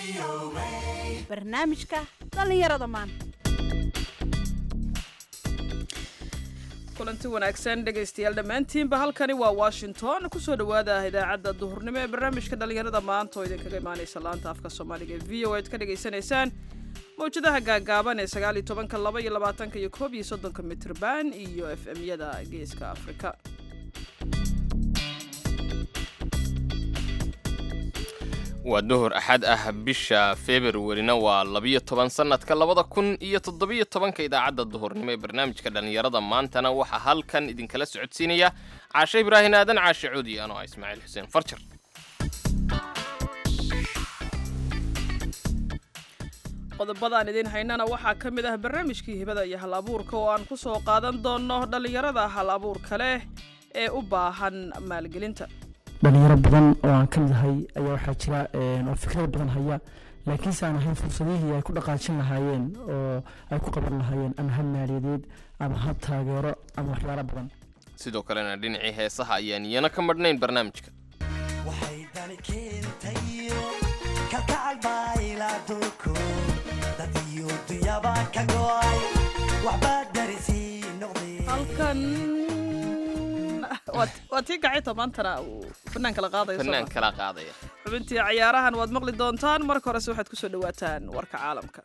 barnaamijka dhallinyarada maanta kulanti wanaagsan dhegaystayaal dhammaantiinba halkani waa washington kusoo dhowaada idaacadda duhurnimo ee barnaamijka dhallinyarada maanta oo idinkaga imaanaysa laanta afka soomaaliga ee v o aad ka dhagaysanaysaan mawjadaha gaagaaban ee sagaal iyo tobanka laba iyo labaatanka iyo koob iyo soddonka mitrban iyo f m-yada geeska afrika waa duhur axad ah bisha februarina waa labiyo toban sannadka labada kun iyo toddobiyo tobanka idaacadda duhurnimo ee barnaamijka dhallinyarada maantana waxaa halkan idinkala socodsiinaya caashe ibraahin aadan caashe cuudi anoo ah ismaaciil xuseen farjar qodobadaan idiin haynana waxaa ka mid ah barnaamijkii hibada iyo hal abuurka oo aan ku soo qaadan doonno dhallinyarada hal abuurka leh ee u baahan maalgelinta dhalinyaro badan oo aan ka mid ahay ayaa waxaa jira oo fikrad badan haya laakiinse aan ahayn fursadihii ay ku dhaqaajin lahaayeen oo ay ku qaban lahaayeen ama hab maaliyadeed ama hab taageero ama waxyaalo badan sidoo kalena dhinacii heesaha ayaan iyana ka madhnayn barnaamijka waxay dani keentayo kalkacal baylaaduku dad iyo dunyaba ka go'ay waxbaa darisii noqdeen halkan waa- waa tii gacita maantana uu fanaanka la qaadayo soo fanaan ma? kala qaadaya xubintii cayaarahan waad maqli doontaan marka horese waxaad kusoo dhawaataan warka caalamka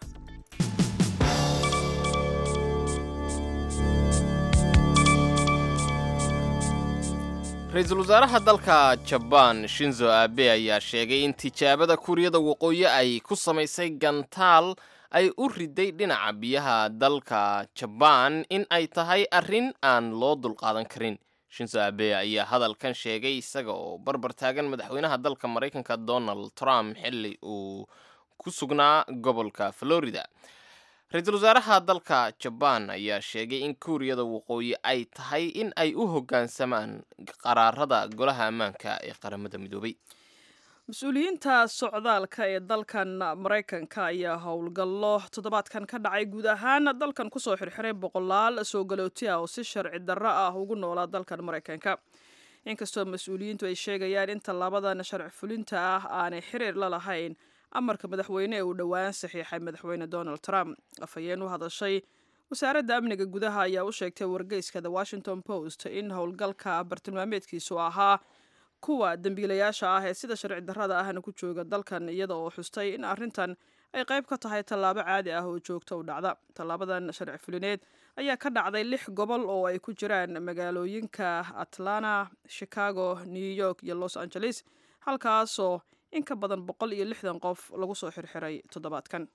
ra-iisul wasaaraha dalka jabaan shinzo abe ayaa sheegay in tijaabada kuuriyada waqooyi ay ku samaysay gantaal ay u riday dhinaca biyaha dalka jabaan in ay tahay arrin aan loo dulqaadan karin shinzo abe ayaa hadalkan sheegay isaga oo barbar taagan madaxweynaha dalka maraykanka donald trump xilli uu ku sugnaa gobolka florida ra-iisul wasaaraha dalka jabaan ayaa sheegay in kuuriyada waqooyi ay tahay in ay u hoggaansamaan qaraarada golaha ammaanka ee qaramada midoobay mas-uuliyiinta socdaalka ee dalkan maraykanka ayaa howlgallo toddobaadkan ka dhacay guud ahaan dalkan kusoo xirxiray boqolaal soo galooti ah oo si sharci darro ah ugu noolaa dalkan maraykanka inkastoo mas-uuliyiintu ay sheegayaan in tallaabadan sharci fulinta ah aanay xiriir la lahayn amarka madaxweyne ee uu dhowaan saxiixay madaxweyne donald trump afhayeen u hadashay wasaaradda amniga gudaha ayaa u sheegtay wargeyska the washington post in howlgalka bartilmaameedkiisu ahaa kuwa dembiilayaasha ah ee sida sharci darrada ahna ku jooga dalkan iyada oo xustay in arrintan ay qayb ka tahay tallaabo caadi ah oo joogto u dhacda tallaabadan sharci fulineed ayaa ka dhacday lix gobol oo ay ku jiraan magaalooyinka atlanta chicago new york iyo los angeles halkaasoo in ka badan boqol iyo lixdan qof lagu soo xirxiray toddobaadkan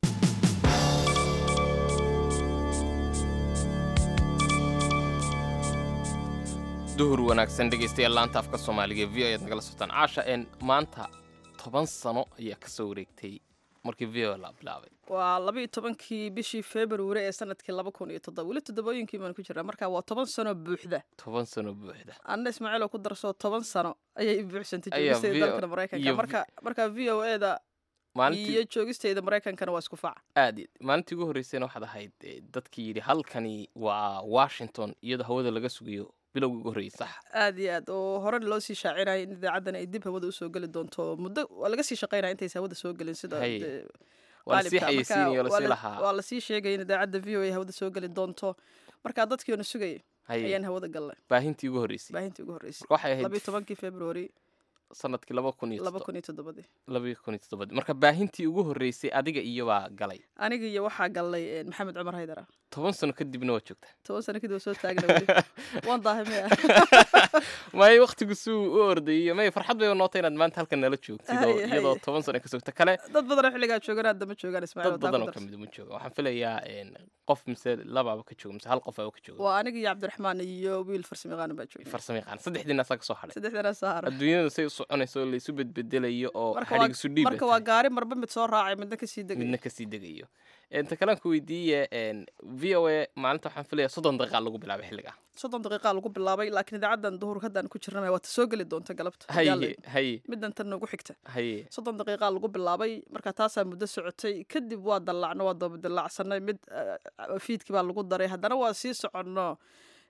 duhur wanaagsan dhegaystayaal laanta afka soomaaliga ee v o ayaad nagala socotaan caasha een maanta toban sano ayaa kasoo wareegtay markii v o la bilaabay waa laba iyo tobankii bishii february ee sanadkii laba kun iyo toddoba weli toddobooyinkii baan ku jiraa marka waa toban sano buuxda toban sano buuxda anna ismaaciil oo ku darsoo toban sano ayay buuxsantay Ayaa joogistayda VO dalkana maraykanka iyo marka marka v o e da maalintii iyo joogistayda maraykankana waa isku faac aad iyo- maalintii ugu horreysayna waxaad ahayd eh, dadkii yidhi halkani waa washington iyadoo hawada laga sugayo bilowgii ugu horreeyay sax aad iyo aad oo hore loo sii shaacinaya in idaacadan ay dib hawada usoo geli doonto muddo waa laga sii shaqaynaya intaysa hawada soo gelin sida Haye. dee waa lasii qaalibka. Marka xayeysiinaya oo waa lasii la- lahaa waa lasii sheegaya in idaacadda v o a hawada soo geli doonto marka dadkiiona sugayay haye ayaan hawada galnay baahintii ugu horreysay baahintii ugu horreysay waxay ahayd labiyo tobankii february sanadkii laba kun iyo laba toddoba- kun iyo toddobadii laba kun iyo toddobadii marka baahintii ugu horreysay adiga iyo baa galay aniga iyo waxaa galnay eh, maxamed cumar haydara toban sano kadibna waa joogtaa toban sano kadib waa soo taagna weli waan daahay maya may waktigu suu u ordayay may farxad bay nootay inaad maanta halkan nala joogtid oo Haye, iyadoo haye. toban sano ka sogta kale dad badanoo xilligaa joogan hadda ma joogaan ismaaciil dad wataa badan ku oo darso. kamid ma jooga waxaan filayaa een, qof mise labaaba ka jooga mise hal qof aba ka jooga waa aniga iyo cabdiraxmaan iyo wiil farsamayaqaanan baa joogay farsamo yaqaan saddexdiina asaa kasoo hadhay saddexdana saara adduunyada say u soconayso oo laysu bedbedelayo oo marka waa- xadhig isu dhiib marka waa gaari marba mid soo raacay midna kasii degay midna kasii degayo inta kalean ku weydiiye een, v o a maalinta waxaan filayaa soddon daqiiqa lagu bilaabay xilliga soddon daqiiqa lagu bilaabay laakiin idaacadan duhur haddaan ku jirnay waa ta soo geli doonta galabta haddii alla haye idmo. haye middan tan noogu xigta haye soddon daqiiqa lagu bilaabay marka taasaa muddo socotay kadib waa dallacno waa daba dallacsanay mid eh, fiidkii baa lagu daray haddana waa sii soconno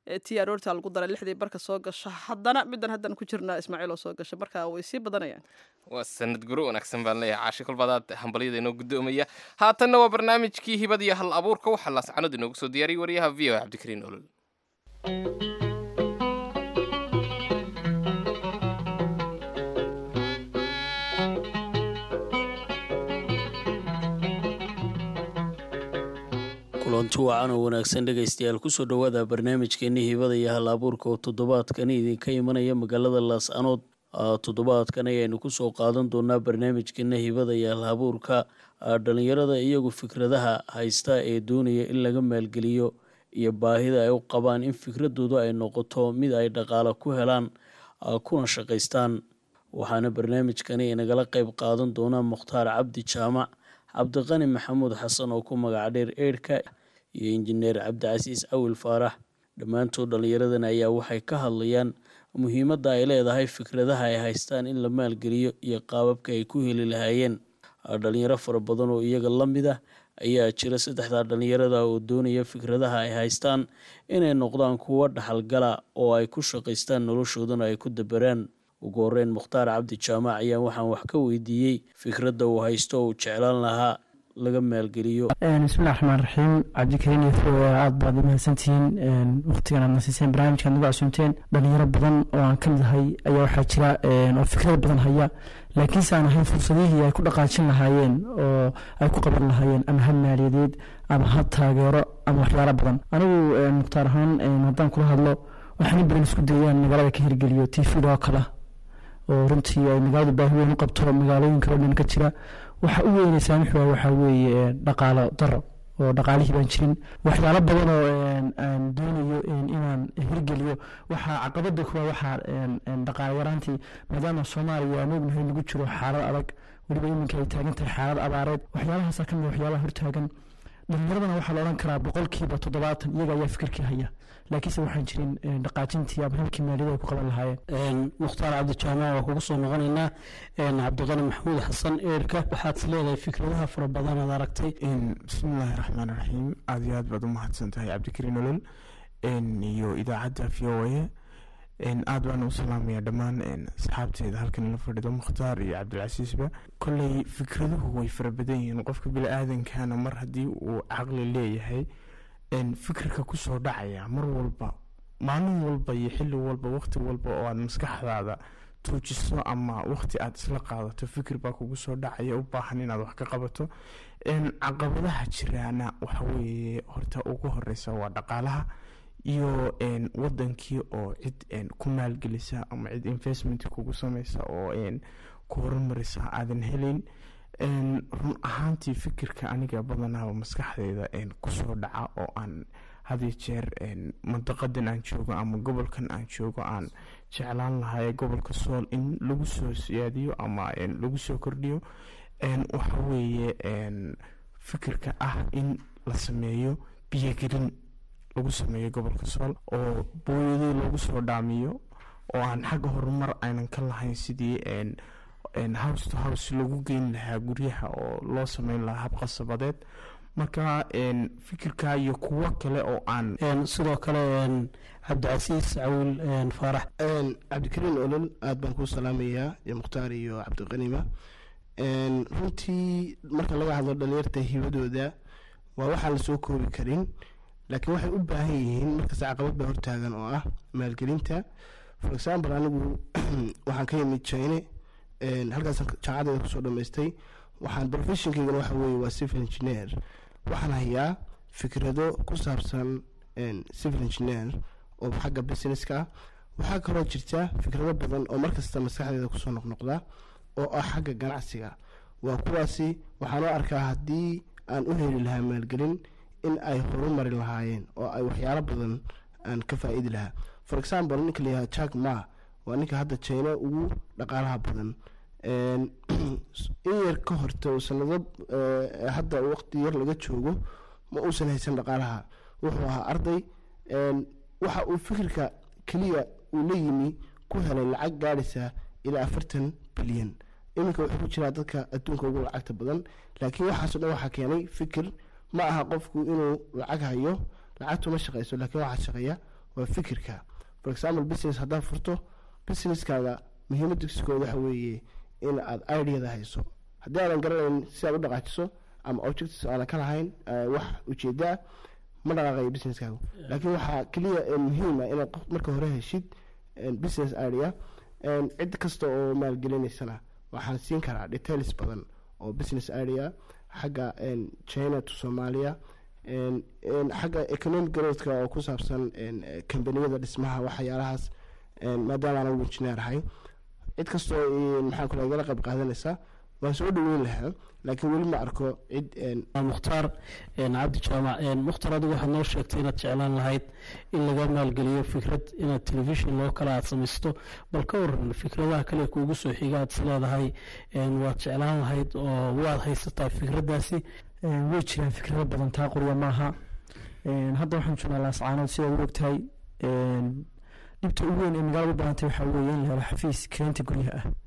ee tii aroorta lagu daray lixdii barka soo gasha haddana middan haddan ku jirnaa ismaaciil oo soo gasha marka way sii badanayaan waa sanad guro wanaagsan baan leeyahay caashi kolbaadaad hambalyada inoo guddoomaya haatanna waa barnaamijkii hibad iyo hal abuurka waxaa laascanood inoogu soo diyaariyay wariyaha v o cabdikariin olol kulanti wacan oo wanaagsan dhegaystayaal kusoo dhowaada barnaamijkeenii hibada iyo hal abuurka oo toddobaadkani idinka imanaya magaalada laascanood toddobaadkan ayaynu kusoo qaadan doonaa barnaamijkeena hibada iyo hal abuurka dhalinyarada iyagu fikradaha haysta ee doonaya in laga maalgeliyo iyo baahida ay u qabaan in fikradoodu ay noqoto mid ay dhaqaale ku helaan kuna shaqaystaan waxaana barnaamijkani inagala qeyb qaadan doonaa mukhtaar cabdi jaamac cabdiqani maxamuud xasan oo ku magac dheer eedhka iyo injineer cabdicasiis cawil faarax dhammaantood dhallinyaradan ayaa waxay ka hadlayaan muhiimadda ay leedahay fikradaha ay haystaan in la maalgeliyo iyo qaababka ay ku heli lahaayeen dhalinyaro fara badan oo iyaga la mid ah ayaa jira saddexdaa dhalinyarada oo doonaya fikradaha ay haystaan inay noqdaan kuwo dhaxalgala oo ay ku shaqaystaan noloshoodana ay ku dabaraan ugu horeyn mukhtaar cabdi jaamac ayaa waxaan wax ka weydiiyey fikradda uu haysto oo uu jeclaan lahaa laga maalgeliyo bismillahi raxmaan raxiim cabdikariin iyo fo aada baad umahadsantihiin waqtigan aad nasiiseen barnaamijka ad nagu casuumteen dhalinyaro badan oo aan ka mid ahay ayaa waxaa jira oo fikrad badan haya laakiinse aan ahayn fursadihii ay ku dhaqaajin lahaayeen oo ay ku qaban lahaayeen ama hab maaliyadeed ama hab taageero ama waxyaalo badan anigu mukhtaar ahaan haddaan kula hadlo waxaan in badan isku dayaan magaalada ka hirgeliyo t v oo kale oo runtii ay magaaladu baahi weyn u qabto magaalooyinka oo dhan ka jira waxa u weynaysaa muxuu waxaa weeye dhaqaalo daro oo dhaqaalihii baan jirin waxyaalo badan oo aan doonayo inaan hirgeliyo waxaa caqabada kuwa waxaa dhaqaale yaraantii maadaama soomaaliya aan ognahay lagu jiro xaalad adag weliba iminka ay taagan tahay xaalad abaareed waxyaalahaasa kamid waxyaalaha hortaagan dhalinyaradana waxaa la odhan karaa boqolkiiba toddobaatan iyaga ayaa fikirkii haya laakiinse waxaan jirin dhaqaajintii ama halkii maaliyada ay ku qaban lahaayeen mukhtaar cabdijaamac waa kugu soo noqonaynaa cabdiqani maxamuud xasan eerka waxaad leedahay fikradaha fara badan aad aragtay bismillaahi raxmaan raxiim aada iyo aad baad u mahadsan tahay cabdikariin olol iyo idaacadda v o a aada baan u salaamaya dhammaan asxaabteeda halkan la fadhido mukhtaar iyo cabdilcasiisba kolley fikraduhu way fara badan yihiin qofka bili-aadankana mar haddii uu caqli leeyahay fikirka kusoo dhacaya mar walba maalin walba iyo xilli walba waqti walba oo aad maskaxdaada tuujiso ama waqti aad isla qaadato fikir baa kugu soo dhacaya u baahan inaad wax ka qabato caqabadaha jiraana waxaweeye horta ugu horeysa waa dhaqaalaha iyo wadankii oo cid ku maalgelisa ama cid investment kugu sameysa oo ku horumarisa aadan helin run ahaantii fikirka aniga badanaaba maskaxdeyda kusoo dhaca oo aan hadiyo jeer mandaqadan aan joogo ama gobolkan aan joogo aan jeclaan lahay gobolka sool in lagu soo siyaadiyo ama lagu soo kordhiyo waxa weeye fikirka ah in la sameeyo biyogelin lagu sameeyo gobolka sool oo booyadii lagu soo dhaamiyo oo aan xagga horumar aynan ka lahayn sidii house to house lagu geyn lahaa guryaha oo loo sameyn lahaa habqasabadeed marka fikirka iyo kuwo kale oo aan sidoo kale cabdicasiis cawil faarax cabdikariin olol aada baan kuu salaamayaa iyo mukhtaar iyo cabdiqanima runtii marka laga hadlo dhalinyarta hibadooda waa waxaan lasoo koobi karin laakiin waxay u baahan yihiin markasta caqabad baa hortaagan oo ah maalgelinta for example anigu waxaan ka yimid chine halkaas jaamacadeeda kusoo dhamaystay waxaan professionkeygana waxa weeye waa civil engineer waxaan hayaa fikrado ku saabsan civil engineer oo xagga businesska ah waxaa kaloo jirta fikrado badan oo markasta maskaxdeeda kusoo noqnoqda oo ah xagga ganacsiga waa kuwaasi waxaan u arkaa haddii aan u heli lahaa maalgelin in ay horumari lahaayeen oo ay waxyaalo badan aan ka faa-iidi lahaa for example ninka layahaa jack ma waa ninka hadda china ugu dhaqaalaha badan in yar ka horta sanado hadda waqti yar laga joogo ma uusan haysan dhaqaalaha wuxuu ahaa arday waxa uu fikirka keliya uu la yimi ku helay lacag gaadhaysa ilaa afartan bilyan iminka wuxuu ku jiraa dadka adduunka ugu lacagta badan laakiin waxaaso dhan waxaa keenay fikir ma aha qofku inuu lacag hayo lacagtu ma shaqeyso laakiin waxaa shaqeeya waa fikirka for example business haddaad furto businesskaaga muhiimaddiskooda waxa weeye in aad ideada hayso haddii aadan garanayn si aad u dhaqaajiso ama objectives aanan ka lahayn eh, wax ujeeda ah ma dhaqaaqayo businesskaagu laakiin waxaa keliya eh, muhiim ah inaad qof marka hore heshid eh, business idea En cid kasta oo maalgelinaysana waxaan siin karaa details badan oo business idea xagga en, china to soomaaliya en- en xagga economic growthka oo ku saabsan en, eh, kambaniyada dhismaha waxyaalahaas en, maadaama aan ugu engineer ahay cid kastoo i- maxaan ku igala qayb qaadanaysa waan soo dhaweyn lahaa laakiin weli ma arko cid en, waa mukhtaar een, cabdi jaamac een, mukhtaar adigu waxaad noo sheegtay inaad jeclaan lahayd in laga maalgeliyo fikrad inaad telefishin loo kale aad samaysto bal ka waran fikradaha kale kuugu soo xiga aad is leedahay een, waad jeclaan lahayd oo waad haysataa fikraddaasi Een, way jiraan fikrado badan taa qorya maaha Een, hadda waxaan joognaa laascaanood sidaad u ogtahay een, dhibta ugu weyn ee magaalada u baahantay waxaa weeye in la helo xafiis keenta guryaha ah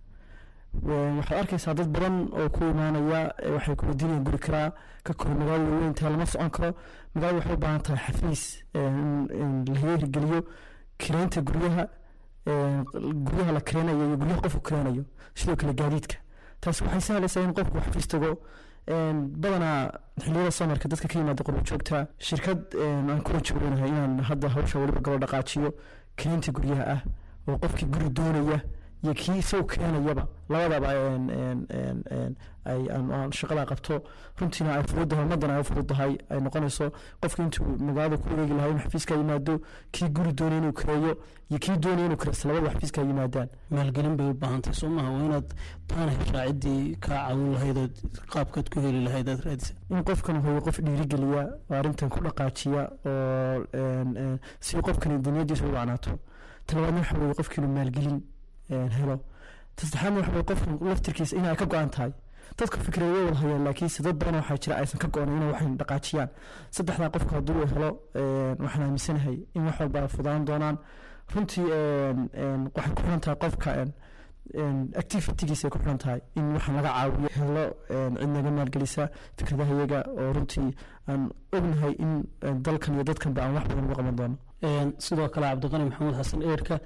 Een, waxaad arkaysaa dad badan oo ku imaanaya ee waxay ku weydiinayaan guri karaa ka kor magaalada weyntaa lama socon karo magaalada waxay u baahan tahay xafiis een, in la hirgeliyo kireynta guryaha een, guryaha la kireynayo iyo guryaha qofku kireynayo sidoo kale gaadiidka taasi waxay sahlaysaa in qofku xafiis tago een, badanaa xilliyada samarka dadka ka yimaada qurbo joogta shirkad een, aan kula jooganahay inaan hadda hawsha weliba galo dhaqaajiyo kelinta guryaha ah oo qofkii guri doonaya iyo kii isagu keenayaba labadaba een, een, een, een, ay aan aan shaqada qabto runtiina ay fududahay ummadana ay u fududahay ay noqonayso qofki intuu magaalada ku wareegi lahaa inuu xafiiska yimaado kii guri doonaya inuu kireeyo iyo kii doonaya inuu kireysto labada xafiiska ay yimaadaan maalgelin bay u baahantahay soo maha waa inaad taana heshaa ciddii kaa caawin lahayd ood qaabkaad ku heli lahayd aad raadisa in qofkan hooyo qof dhiirigeliya oo arrintan ku dhaqaajiya oo een, een, si qofkani dunyadiisa u wacnaato talabaadna waxa weeye qofki inuu maalgelin een, helo tasaddexaadna waxa weye qofkan laftirkiisa in ay ka go-an tahay dadka fikray way wada hayaan laakiinse dad badan waxaa jira aysan ka go-an inay waxay dhaqaajiyaan saddexdaa qofka hadduu uu helo een, waxaan aaminsanahay in wax walba ay fudaan doonaan runtii een, een, waxay ku xiran tahay qofka een, een, activitigiisa ay ku xiran tahay in waxaan laga caawiyo helo een, cid naga maalgelisa fikradaha iyaga oo runtii aan ognahay in een, dalkan iyo dadkanba aan wax badan uga qaban doono Een, sidoo kale cabdiqani maxamuud xasan eerka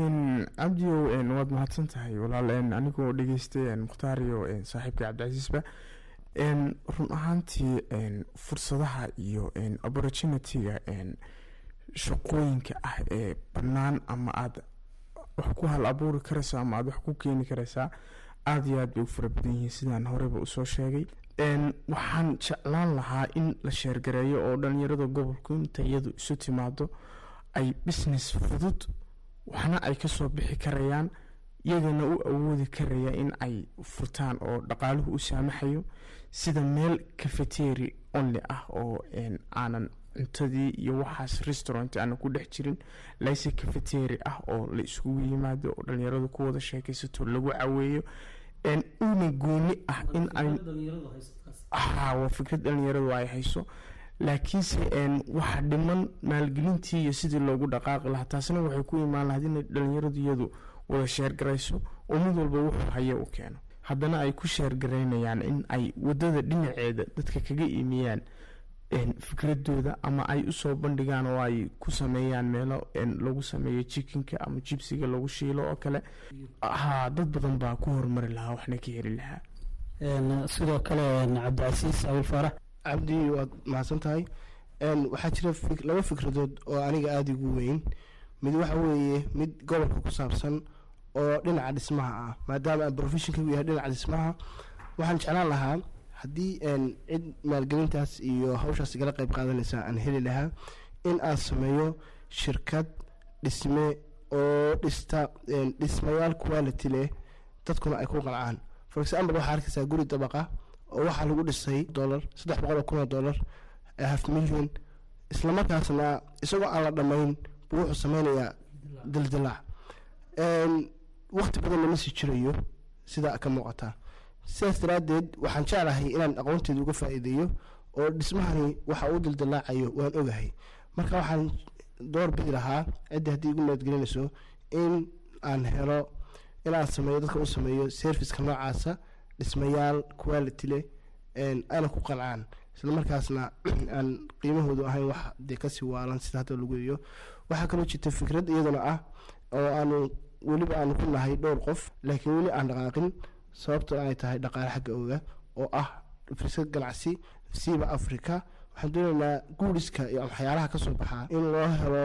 n cabdiyow n waad mahadsan tahay walaal n anigoo dhegeystay n mukhtaar iyo n saaxiibka cabdicasiisba n run ahaantii n fursadaha iyo n opportunity-ga n shaqooyinka ah ee bannaan ama aad wax ku hal abuuri karayso ama aad wax ku keeni karaysaa aada iyo aad bay u fara badan yihiin sidaan horeyba usoo sheegay n waxaan jeclaan lahaa in la sheergareeyo oo dhalinyarada gobolku inta iyadu isu timaado ay business fudud waxna ay kasoo bixi karayaan iyagana u awoodi karaya in ay furtaan oo dhaqaaluhu u saamaxayo sida meel cafeteri only ah oo n aanan cuntadii iyo waxaas restaurant aanan ku dhex jirin layse cafeteri ah oo la iskugu yimaado oo dhalinyaradu ku wada sheekaysato lagu caweeyo n una gooni ah in ay haa waa fikrad dhalinyaradu ay hayso laakiinse n waxa dhiman maalgelintii iyo sidii loogu dhaqaaqi lahaa taasna waxay ku imaan lahayd inay dhalinyaradu iyadu wada sheergarayso oo mid walba wuxuu hayo u keeno haddana ay ku sheergaraynayaan in ay wadada dhinaceeda dadka kaga iimiyaan n fikradooda ama ay usoo bandhigaan oo ay ku sameeyaan meelo n lagu sameeyo jikinka ama jibsiga lagu shiilo oo kale haa dad badan baa ku horumari lahaa waxna ka heli lahaa Een, sidoo kale een, cabdicasiis abil faarax cabdi waad mahadsan tahay n waxaa jira fik- laba fikradood oo aniga aada igu weyn mid waxa weeye mid gobolka ku saabsan oo dhinaca dhismaha ah maadaama aan professionka yahay dhinaca dhismaha waxaan jeclaan lahaa haddii n cid maalgelintaas iyo hawshaas igala qayb qaadanaysa aan heli lahaa in aan sameeyo shirkad dhisme oo dhista n dhismayaal quality leh dadkuna ay ku qancaan for example waxaa arkaysaa guri dabaqa oo waxaa lagu dhisay dollar saddex boqol oo kun oo dollar ee half million islamarkaasna isagoo aan la dhammayn buu wuxuu sameynayaa dildilaac waqti badan lama sii jirayo sida ka muuqata sidaas daraaddeed waxaan jeclahay inaan aqoonteeda uga faa'iideeyo oo dhismahani waxa uu dildilaacayo waan ogahay marka waxaan door bidi lahaa cidda haddii igu nabadgelinayso in aan helo inaan sameeyo dadka u sameeyo serviceka noocaasa dhismayaal quality leh ayna ku qancaan islamarkaasna aan qiimahoodu ahayn wax dee kasii waalan sida hadda lagu yeeyo waxaa kaloo jirta fikrad iyaduna ah oo aanu weliba aanu ku nahay dhowr qof laakiin weli aan dhaqaaqin sababto ay tahay dhaqaale xagga oga oo ah firsad ganacsi siiba africa waxaan doonaynaa guuriska iyo waxyaalaha kasoo baxaa in loo helo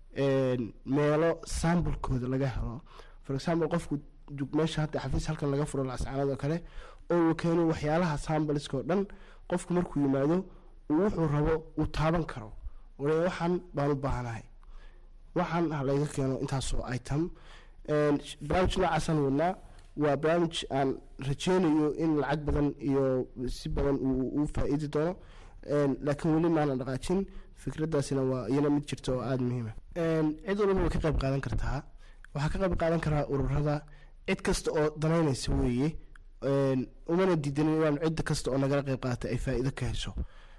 meelo sambalkooda laga helo for example qofku meesha hadda xafiis halkan laga furo lascaanood oo kale oo uu keeno waxyaalaha sambaliska oo dhan qofku markuu yimaado uu wuxuu rabo uu taaban karo wale waxaan baan u baahanahay waxaan halayga keeno intaasoo item barnaamij noocaasaan wadnaa waa barnaamij aan rajeynayo in lacag badan iyo si badan uu faa-iidi doono laakiin weli maanan dhaqaajin fikradaasina waa iyana mid jirta oo aada muhiima cid walba way ka qayb qaadan kartaa waxaa ka qayb qaadan karaa ururada cid kasta oo danaynaysa weeye umana diidanin inaan cid kasta oo nagala qayb qaatay ay faa-iido ka hesho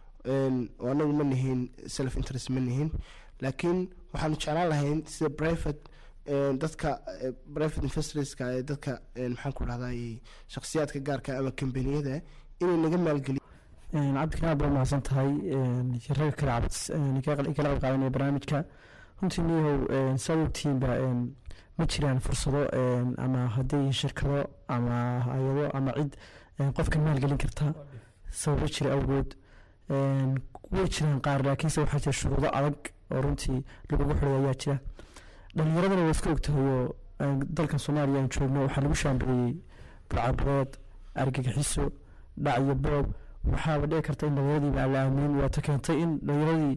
oo anagu ma nihiin self interest ma nihiin laakiin waxaanu jeclaan lahayn sida private dadka private investorska ee dadka maxaan ku dhahday shakhsiyaadka gaarka ama kambaniyada inay naga maalgeliyo cabdikana aad baa mahadsan tahay raga kale cabd kala qayb qaadanaya barnaamijka runtii niyahow sababtiinba ma jiraan fursado ama hadday shirkado ama hay-ado ama cid qofka maalgelin karta sababo jira awgood way jiraan qaar laakiinse waxaa jira shuruudo adag oo runtii lagugu xiray ayaa jira dhalinyaradana waa iska ogtahayoo dalkan soomaaliya aan joogno waxaa lagu shaambadeeyey burcabareed argagixiso dhac iyo boob waxaaba dhici karta in dhalinyaradii aan la aaminin waata keentay in dhalinyaradii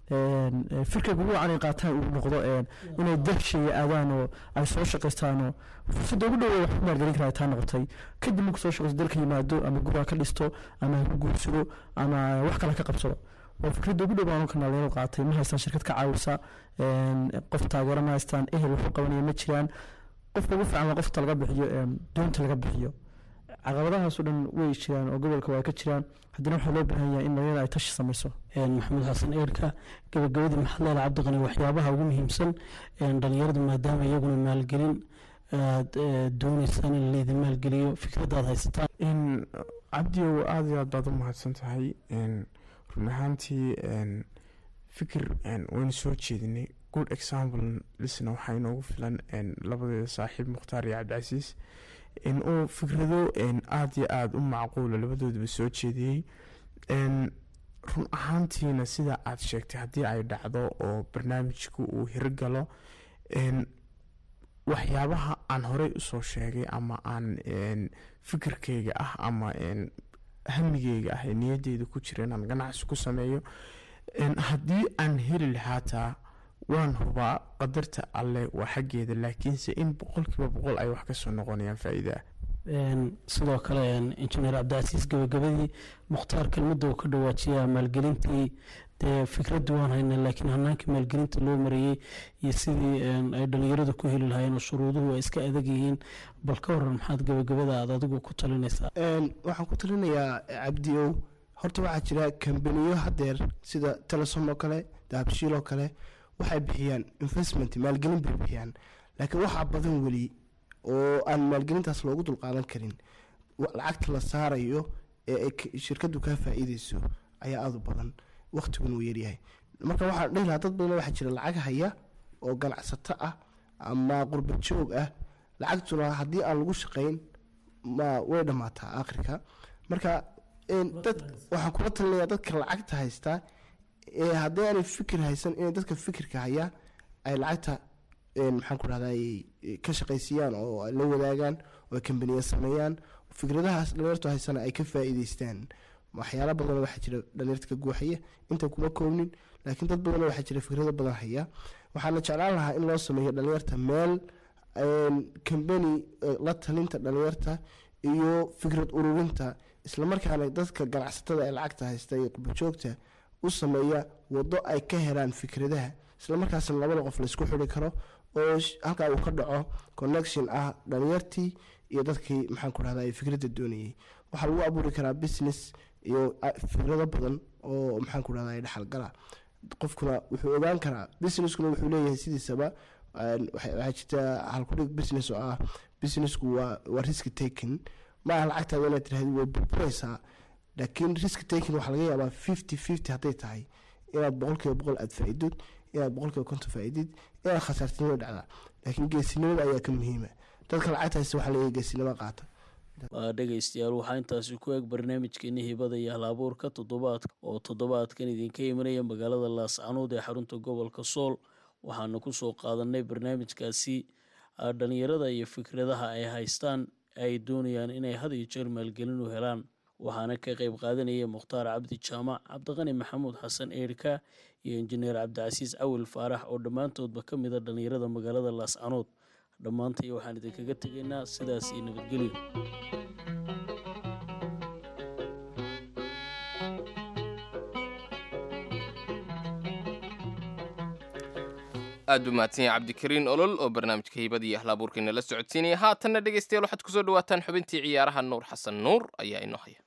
firka kugu wacan ay qaataan uu noqdo inay dalsheeya aadaan oo ay soo shaqaystaan oo fursadda ugu dhow wax ku maalgelin karaa taa noqotay kadib marku soo shaqaysto dalka yimaado ama guriga ka dhisto ama ha ku guursado ama wax kale ka qabsado waa fikradda ugu dhow baan ka dhalinyaradu qaatay ma haystaan shirkad ka caawisa qof taageero ma haystaan ehel waxu qabanaya ma jiraan qofka ugu fiican waa qofta laga bixiyo doonta laga bixiyo caqabadahaasoo dhan way jiraan oo gobolka waa ka jiraan haddana waxaa loo baahan yahay in dhalinyarada ay tashi samayso maxamed xasan eerka gabagabadii maxamed leela cabdiqani waxyaabaha ugu muhiimsan dhalinyaradu maadaama iyaguna maalgelin aad dooneysaan in laydin maalgeliyo fikradaad haysataan cabdiyow aada iyo aad baad u mahadsan tahay run ahaantii fikir waynu soo jeedinay good example lisna waxaa inoogu filan labadeeda saaxiib mukhtaar iyo cabdicasiis in uu fikrado aada iyo aada u macquula labadoodaba soo jeediyey run ahaantiina sida aad sheegtay haddii ay dhacdo oo barnaamijku uu hirgalo waxyaabaha aan horey usoo sheegay ama aan fikirkayga ah ama hamigeyga ah ee niyadeyda ku jira inaan ganacsi ku sameeyo haddii aan heli lahaataa waan hubaa qadarta alle waa xaggeeda laakiinse in boqolkiiba boqol ay wax kasoo noqonayaan faa-iida sidoo kale injineer cabdicasiis gabagabadii mukhtaar kelmadda uu ka dhawaajiyaa maalgelintii dee fikradii waan haynaa laakiin hanaankii maalgelinta loo mareeyey iyo sidii ay dhalinyaradu ku heli lahaayeen oo shuruuduhu ay iska adag yihiin bal ka waran maxaad gabagabada aad adigu ku talinaysaa waxaan ku talinayaa cabdi ow horta waxaa jira kambaniyo hadeer sida telesom oo kale dahabshiil oo kale waxay bixiyaan investment maalgelin bay bixiyaan laakiin waxaa badan weli oo aan maalgelintaas loogu dulqaadan karin lacagta la saarayo ee shirkadu kaa faa-iideyso ayaa aada u badan waqtiguna uu yaryahay marka waxaan dhihi lahaa dad badan waxaa jira lacag haya oo ganacsato ah ama qurba joog ah lacagtuna haddii aan lagu shaqeyn ma way dhammaataa aakhirka marka dad waxaan kula talinayaa dadka lacagta haystaa ee haddii aanay fikir haysan inay dadka fikirka hayaa ay lacagta maxaan ku dhahdaa ka shaqaysiiyaan oo ay la wadaagaan oo ay kambaniya sameeyaan fikradahaas dhalinyartu haysana ay ka faa-iideystaan waxyaala badan waxaa jira dhalinyarta ka guuxaya inta kuma koobnin laakiin dad badan waxaa jira fikrado badan haya waxaana jeclaan lahaa in loo sameeyo dhalinyarta meel kambani la talinta dhalinyarta iyo fikrad ururinta islamarkaana dadka ganacsatada ee lacagta haysta iyo qurbajoogta u sameeya wado ay ka helaan fikradaha islamarkaasna labada qof laysku xiri karo oo halkaa uu ka dhaco connection ah dhalinyartii iyo dadkii maxaan ku dhahda fikradda doonayay waxaa lagu abuuri karaa business iyo fikrado badan oo maxaan ku dhahda dhexalgala qofkuna wuxuu ogaan karaa businesskuna wuxuu leeyahay sidiisaba waxaa jirta halkudhig business oo ah businessku waa waa risk taking maaha lacagtaada inaad tirahdi way burburaysaa laakiin risk taking waxaa laga yaabaa fifty fifty hadday tahay inaad boqolkiiba boqol aada faa-ido inaad boqolkiiba konton faa'iidid inaad khasaartinimo dhacdaa laakiin geesinimada ayaa ka muhiima dadka lacagta haysta waxaa leeyahay geesinimo qaata waa dhegaystayaal waxaa intaasi ku eg barnaamijkeeni hibada iyo hal-abuurka toddobaadka oo toddobaadkan idinka imanaya magaalada laascanuud ee xarunta gobolka sool waxaana kusoo qaadanay barnaamijkaasi dhalinyarada iyo fikradaha ay haystaan ay doonayaan inay had iyo jeer maalgelin u helaan waxaana ka qeyb qaadanaya mukhtaar cabdi jaamac cabdiqani maxamuud xasan eerka iyo injineer cabdicasiis cawil faarax oo dhammaantoodba ka mid a dhalinyarada magaalada laascanuud dhammaantay waxaan idinkaga tegaynaa sidaas iyo nabadgelyo aad u mahadsan yahay cabdikariin olol oo barnaamijka hiibada iyo ahlaabuurkeena la socodsiinaya haatanna dhegaystayaal waxaad kusoo dhawaataan xubintii ciyaaraha nuur xasan nuur ayaa inoo haya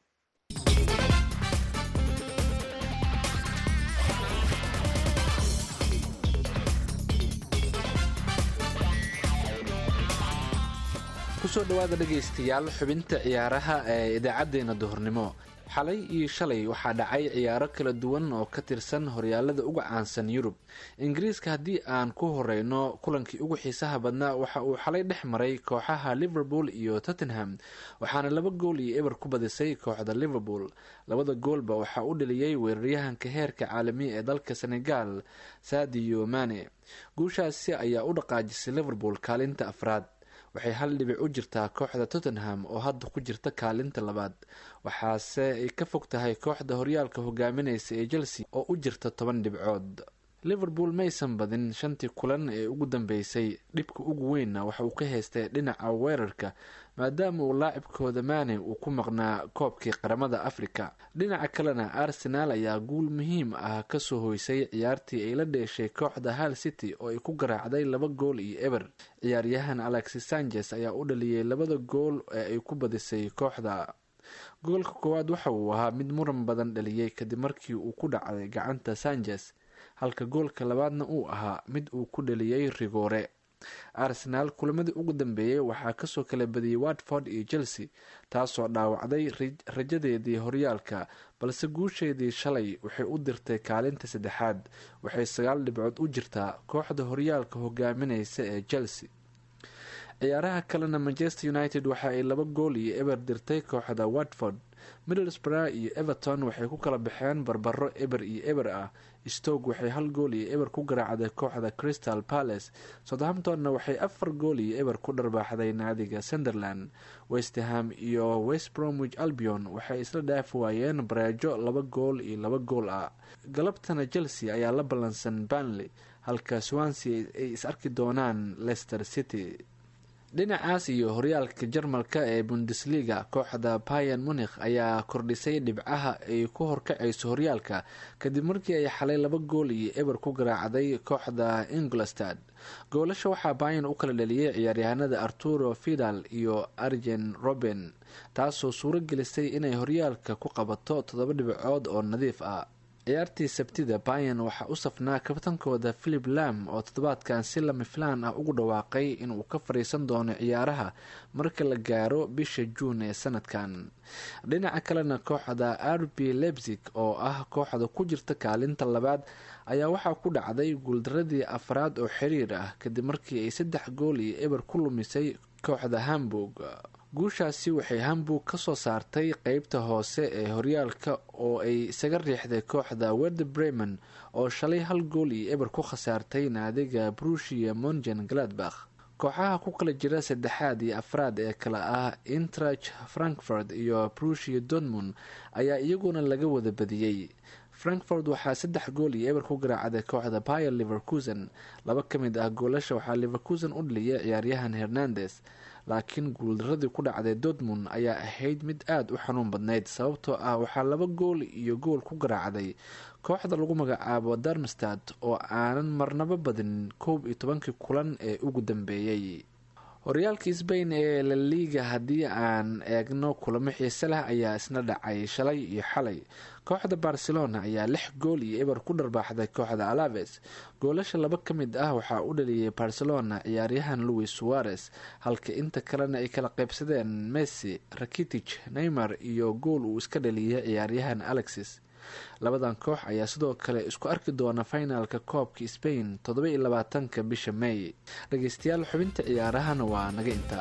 kusoo dhowaada dhegaystayaal xubinta ciyaaraha ee idaacaddeenna duhurnimo xalay iyo shalay waxaa dhacay ciyaaro kala duwan oo ka tirsan horyaalada uga caansan yurub ingiriiska haddii aan ku horeyno kulankii ugu xiisaha badnaa waxa uu xalay dhex maray kooxaha liverpool iyo tottenham waxaana laba gool iyo eber ku badisay kooxda liverpool labada goolba waxaa u dhaliyey weeraryahanka heerka caalamiya ee dalka senegal sadio mane guushaasi ayaa u dhaqaajisay liverpool kaalinta afraad waxay hal dhibic u jirtaa kooxda tottenham oo hadda ku jirta kaalinta labaad waxaase ay ka fog tahay kooxda horyaalka hogaaminaysa ee chelsea oo u jirta toban dhibcood liverpool maysan badin shantii kulan ee ugu dambeysay dhibka ugu weynna waxa uu ka haystay dhinaca weerarka maadaama uu laacibkooda maane uu ku maqnaa koobkii qaramada africa dhinaca kalena arsenaal ayaa guul muhiim ah kasoo hoysay ciyaartii ay la dheeshay kooxda hal city oo ay ku garaacday laba gool iyo eber ciyaaryahan alexis sanchez ayaa u dhaliyey labada gool ee ay ku badisay kooxda goolka koowaad waxa uu ahaa mid muran badan dhaliyey kadib markii uu ku dhacday gacanta sanchez halka goolka labaadna uu ahaa mid uu ku dhaliyey rigoore arsenaal kulamadii ugu dambeeyey waxaa kasoo kala badiyey watford iyo chelsea taasoo dhaawacday rajadeedii horyaalka balse guusheedii shalay waxay u dirtay kaalinta saddexaad waxay sagaal dhibcood u jirtaa kooxda horyaalka hogaaminaysa ee chelsea ciyaaraha kalena manchester united waxa ay laba gool iyo eber dirtay kooxda watford middlesbrough iyo everton waxay ku kala baxeen barbaro eber iyo eber ah stoke waxay hal gool iyo eber ku garaacday kooxda crystal palace southamptonna waxay afar gool iyo eber ku dharbaaxday naadiga sunderland westerham iyo west bromwich albion waxay isla dhaafi waayeen bareejo laba gool iyo laba gool ah galabtana chelsea ayaa la ballansan banley halka swansea ay is arki doonaan leicester city dhinacaas iyo horyaalka jarmalka ee bundesliga kooxda bayan munikh ayaa kordhisay dhibcaha ay ku horkacayso horyaalka kadib markii ay xalay laba gool iyo eber ku garaacday kooxda ingolstad goolasha waxaa bayan u kala dhaliyey ciyaaryahanada arturo fidal iyo arjen roben taasoo suuro gelisay inay horyaalka ku qabato toddoba dhibcood oo nadiif ah ciyaartii sabtida bayan waxaa u safnaa kabtankooda philip lam oo toddobaadkan si lama filaan ah ugu dhawaaqay inuu ka fadhiisan doono ciyaaraha marka la gaaro bisha juun ee sanadkan dhinaca kalena kooxda r b lebzig oo ah kooxda ku jirta kaalinta labaad ayaa waxaa ku dhacday guuldaradii afraad oo xiriir ah kadib markii ay saddex gool iyo eber ku lumisay kooxda hamburg guushaasi waxay hamburg ka soo saartay qeybta hoose ee horyaalka oo ay isaga riixday kooxda werde bremen oo shalay hal gool iyo eber ku khasaartay naadiga brushia mongen gladbach kooxaha ku kala jira saddexaad iyo afraad ee kale ah intrach frankfurt iyo brushia dortmund ayaa iyaguna laga wada badiyey frankfort waxaa saddex gool iyo eber ku garaacday kooxda bayer liverkusen laba ka mid ah goolasha waxaa liverkusen u dhaliyay ciyaaryahan hernandes laakiin guuldaradii ku dhacday dortmund ayaa ahayd mid aada u xanuun badnayd sababtoo ah waxaa laba gool iyo gool ku garaacday kooxda lagu magacaabo darmstad oo aanan marnabo badinin koob iyo tobankii kulan ee ugu dambeeyey horyaalka sbain ee laliga haddii aan eegno kulamo xiise leh ayaa isna dhacay shalay iyo xalay kooxda barcelona ayaa lix gool iyo eber ku dharbaaxday kooxda alaves goolasha laba ka mid ah waxaa u dhaliyay barcelona ciyaaryahan louis suarez halka inta kalena ay kala qaybsadeen messi rakitich neymar iyo gool uu iska dhaliyay ciyaaryahan alexis labadan koox ayaa sidoo kale isku arki doona finalka koobka spain toddoba iyo labaatanka bisha may dhegeystayaal xubinta ciyaarahana waa naga intaa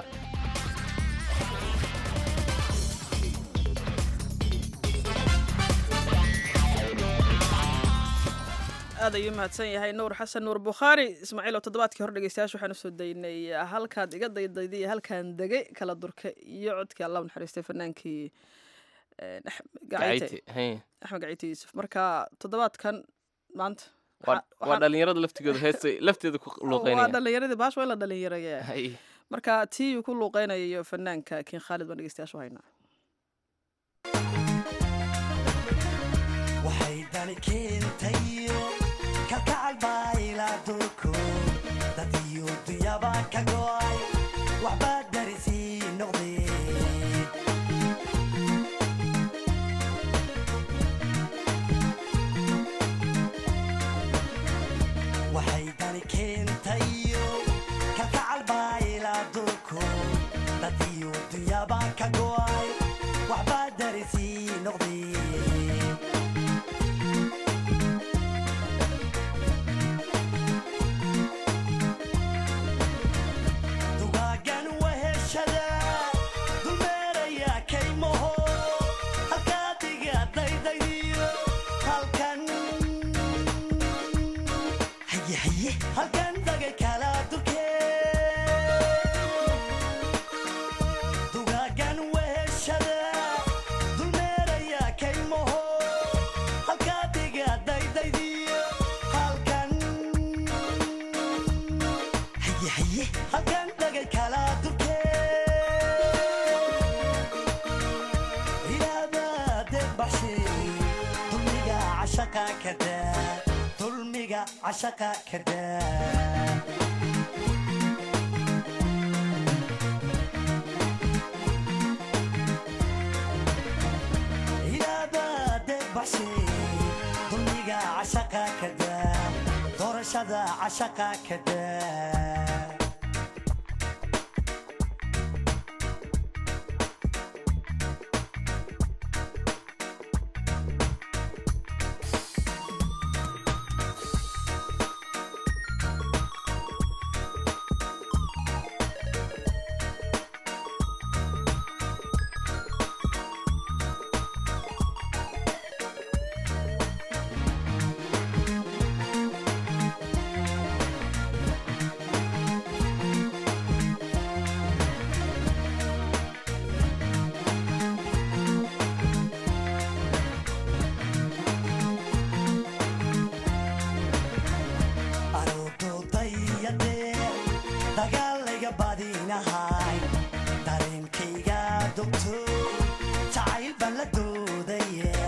aad ayuu mahadsan yahay nuur xasan nuur bukhaari ismaaciil oo toddobaadkii hore dhegeystayaasha waxaan usoo daynay halkaad iga daydayday iyo halkaan degay kala durka iyo codkii allah u naxariistay fanaankii eh, Ax- Gacayte. Gacayte, hey. axmed gacayte yuusuf marka toddobaadkan maanta waa waxaa- waa waxaan- dhalinyarada laftigooda heesta lafteeda ku waa luuqeynaya dhalinyaradii baash waa in la dhalinyaraya Hay. marka tii uu ku luuqeynayo fanaanka kiin khaalid baan dhegeystayaashu haynaa waxay dani keentayo kalkacal baa ilaa durko dad iyo dunyaba ka go'ay waxbaa darisii noqdeen waxay dani keentayo kalkacal baa ilaa durko dad iyo dunyaba ka go'ay waxbaa darisii noqdeen dugaagan weheshada dulmeeraya kaymaho halkaa diga daydaydiyo halkan haye haye halkan dagay kala dukee dugaagan weheshada dulmeeraya kaymaho halkaa diga daydaydiyo halkan haye haye halkan dhagay kala durkee ilaabade baxshe dulmiga cashaqa kada dulmiga cashaqa kada ilaabade baxshe dulmiga cashaqa kada doorashada cashaqa kada aroododayadee dagaalayga badinahay dareenkayga dogto jacayl baan la doodaya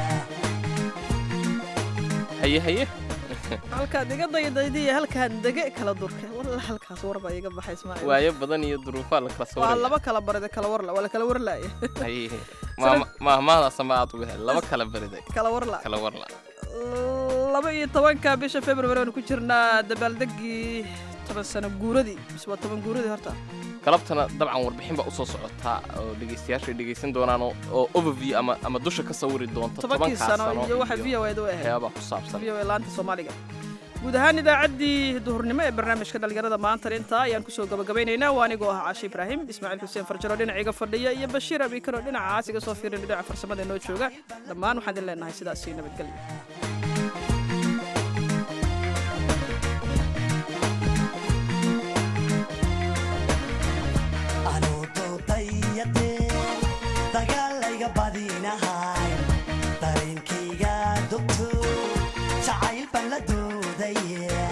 haye haye halkaad iga daydayday iyo halkaan dege kala durka walla halkaas warba iga baxa ismaaciil waayo badan iyo duruufaa la kala waa sawiraya laba kala barida kala warla waa la kala warlaaya haye maama- maahmaahdaasa ma aad uga hel laba kala beriday kala warla kala warla laba iyo tobanka bisha february aanu ku jirnaa dabaaldegii toban sano guuradii mise waa toban guuradii horta galabtana dabcan warbixin baa usoo socotaa oo dhegeystayaasha ay dhegeysan doonaan oo- oo overview ama ama dusha ka sawiri doonta tobankii tobankaa sano iyo waxa v o eed u ahayd waxyaabaa ku saabsan v o e laanta soomaaliga guud ahaan idaacaddii duhurnimo ee barnaamijka dhalinyarada maanta intaa ayaan kusoo gabagabaynaynaa waa anigoo ah caashi ibraahim ismaaciil xuseen farjaro dhinaciga fadhiya iyo bashiir abikaro dhinaca caasiga soo fiirin dhinaca farsamada inoo jooga dhammaan waxaan idin leenahay sidaas iyo nabadgelyo aroododayadee dagaalayga badinahay dareenkayga dogto jacayl baan la doodaya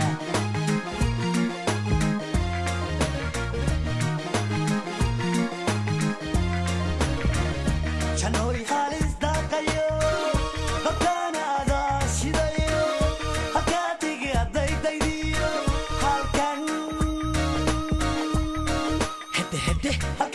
janooy halis daaqayo dadkaana adaa shidayo halkaa diga daydaydiyo halkan hede hede